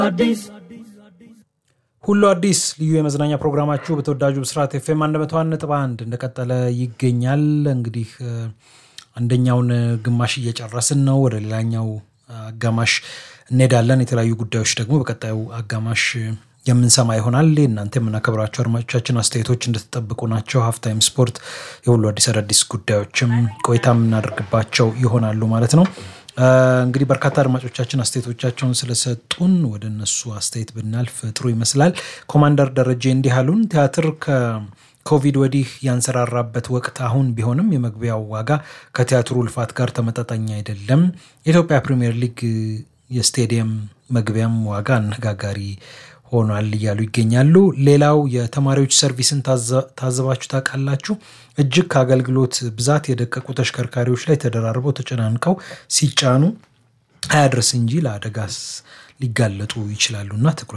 ሁሉ አዲስ ልዩ የመዝናኛ ፕሮግራማችሁ በተወዳጁ ብስራት ኤፍኤም አንድ መቶ አንድ ነጥብ አንድ እንደቀጠለ ይገኛል። እንግዲህ አንደኛውን ግማሽ እየጨረስን ነው። ወደ ሌላኛው አጋማሽ እንሄዳለን። የተለያዩ ጉዳዮች ደግሞ በቀጣዩ አጋማሽ የምንሰማ ይሆናል። እናንተ የምናከብራቸው አድማጮቻችን አስተያየቶች እንደተጠብቁ ናቸው። ሀፍታይም ስፖርት፣ የሁሉ አዲስ አዳዲስ ጉዳዮችም ቆይታ የምናደርግባቸው ይሆናሉ ማለት ነው። እንግዲህ በርካታ አድማጮቻችን አስተያየቶቻቸውን ስለሰጡን ወደ እነሱ አስተያየት ብናልፍ ጥሩ ይመስላል። ኮማንደር ደረጀ እንዲህ አሉን። ቲያትር ከኮቪድ ወዲህ ያንሰራራበት ወቅት አሁን ቢሆንም የመግቢያው ዋጋ ከቲያትሩ ልፋት ጋር ተመጣጣኝ አይደለም። የኢትዮጵያ ፕሪምየር ሊግ የስቴዲየም መግቢያም ዋጋ አነጋጋሪ ሆኗል እያሉ ይገኛሉ። ሌላው የተማሪዎች ሰርቪስን ታዘባችሁ ታውቃላችሁ? እጅግ ከአገልግሎት ብዛት የደቀቁ ተሽከርካሪዎች ላይ ተደራርበው ተጨናንቀው ሲጫኑ አያድርስ እንጂ ለአደጋስ ሊጋለጡ ይችላሉና ትኩረት